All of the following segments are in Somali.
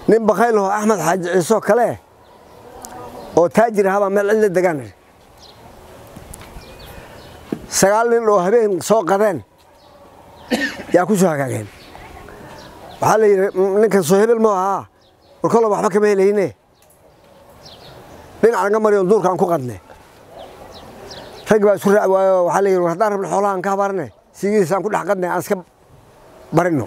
nin bakaylaho axmed xaaji ciisoo kale oo taajir ahabaa meel cidla degaan sagaal nin oo habeen soo qadeen yaa ku soo hagaageen waxaa la yidhi ninkan soo hebel moo ahaa war kollo waxba kama helayne dhinac naga mariyon duurka aan ku qadne rag baa isku raac waayo waxaa la yidhi war haddaan rabno xoolaha aan ka habaarne sigiis aan ku dhex qadne aan iska barino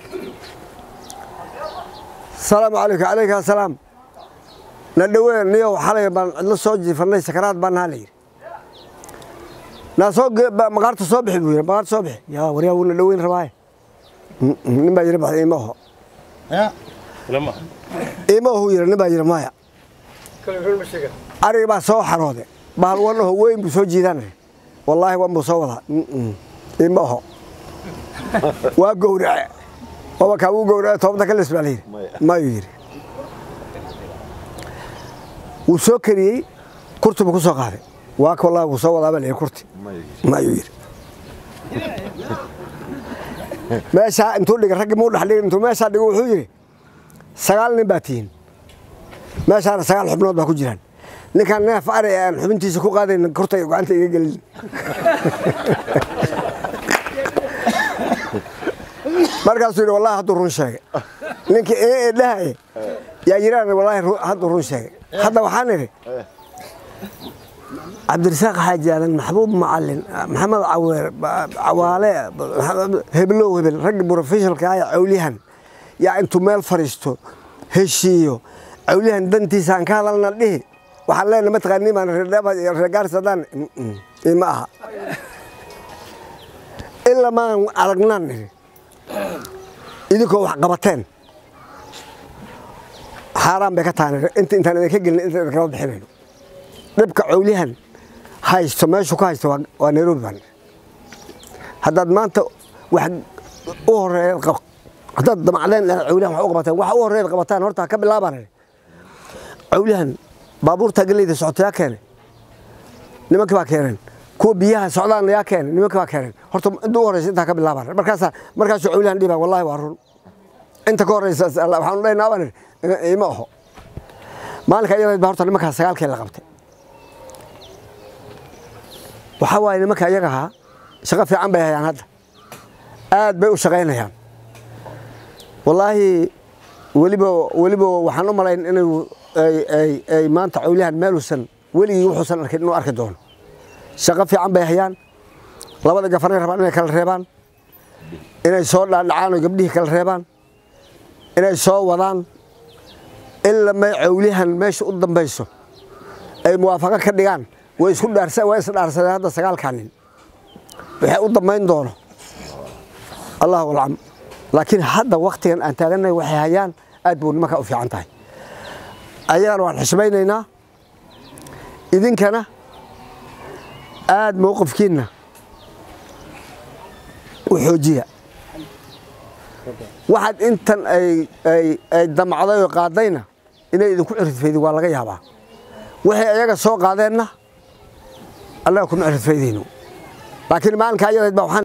asalaamu calaykum calayka asalaam na dhoween niyo xalay baan cidlo soo jiifannay sakaraad baan naha la yidhi naa soo maqaarta soo bixi buu yidhi maqaarta soo bixi yaa waryaa wuu na dhoweyn rabaaye nin baa yidhi baxda iima oho iima ohu yidhi nin baa yidhi maya ariga baa soo xaroode bahal wan oho weyn buu soo jiidanay wallaahi wan buu soo wadaa iima oho waa gowrace waba kaa wuu gowrace toobta ka lis baa la yidhi mayuu yidhi wuu soo kariyey kurti buu ku soo qaaday waa ka wallahi wuu soo wadaa baa la yidhi kurti mayuu yidhi meeshaa intuu dhigay raggi muu dhex dhigay intuu meeshaa dhigo wuxuu yidhi sagaal nin baa tihiin meeshaana sagaal xubnood baa ku jiraan ninkaan neef ari aan xubintiisa ku qaadayn kurta gacanta iga gelin markaasuu yidhi wallahi hadduu run sheegay ninkii ee dhahaye yaa yiraan wallahi hadduu run sheegay hadda waxaan idhi cabdirasaaq xaaji aadan maxbuub macalin maxamed caweer cawaale heblow hebel raggi brofessionalka ah cawliyahan yaa intuu meel fadhiisto heshiiyo cawliyahan dantiisa aan ka hadalna dhihi waxaan leenahay mataqaanii baan reegaarsadaan ima aha ilaa maan aragnaan nidhi idinkoo wax qabateen xaaraan bay ka tahan inta intaan idinka gelin inta idinkama bixinayno dhibka cawliyahan haysto meeshuu ka haysto waa nairobi baan haddaad maanta wax u horeeyaad haddaad damacdeen cawliyahan wax u qabateen wax u horeeyaad qabataan horta ka bilaabaan cawliyahan baabuurta galeyda socota yaa keenay nimankii baa keeneen kuwa biyaha socdaan yaa keenay nimankii baa keeneen horta inta u horeysa intaa ka bilaabaan markaasa markaasuu cawliyahan dhibaa wallahi waa run inta ka horeysa waxaanu dhaynaa baan ima oho maalinka iyadayd baa horta nimankaa sagaalkii la qabtay waxaa waaye nimanka iyaga ahaa shaqo fiican bay hayaan hadda aad bay u shaqaynayaan wallaahi weliba weliba waxaan u malayn inay ay maanta cawliyahan meeluusan weligii wuxuusan arkin inuu arki doono shaqo fiican bay hayaan labada gafanay rabaan inay kala reebaan inay soo dhaadhacaan oo gabdhihii kala reebaan inay soo wadaan ila may cawliyahan meesha u dambayso ay muwaafaqo ka dhigaan way isku dhaarsa way is dhaarsadeen hadda sagaalkaa nin waxay u dambayn doono allahu alcam laakiin hadda waktigan aan taagannahay waxay hayaan aad buu nimanka u fiican tahay ayagana waan xishmaynaynaa idinkana aad mowqifkiinna u xoojiya waxaad intan ay damacday oo qaadayna inay idinku ciridfaydi waa laga yaabaa waxay ayaga soo qaadeenna annaga kuma ciridfaydayno laakiin maalinka ayadayd baa waxaan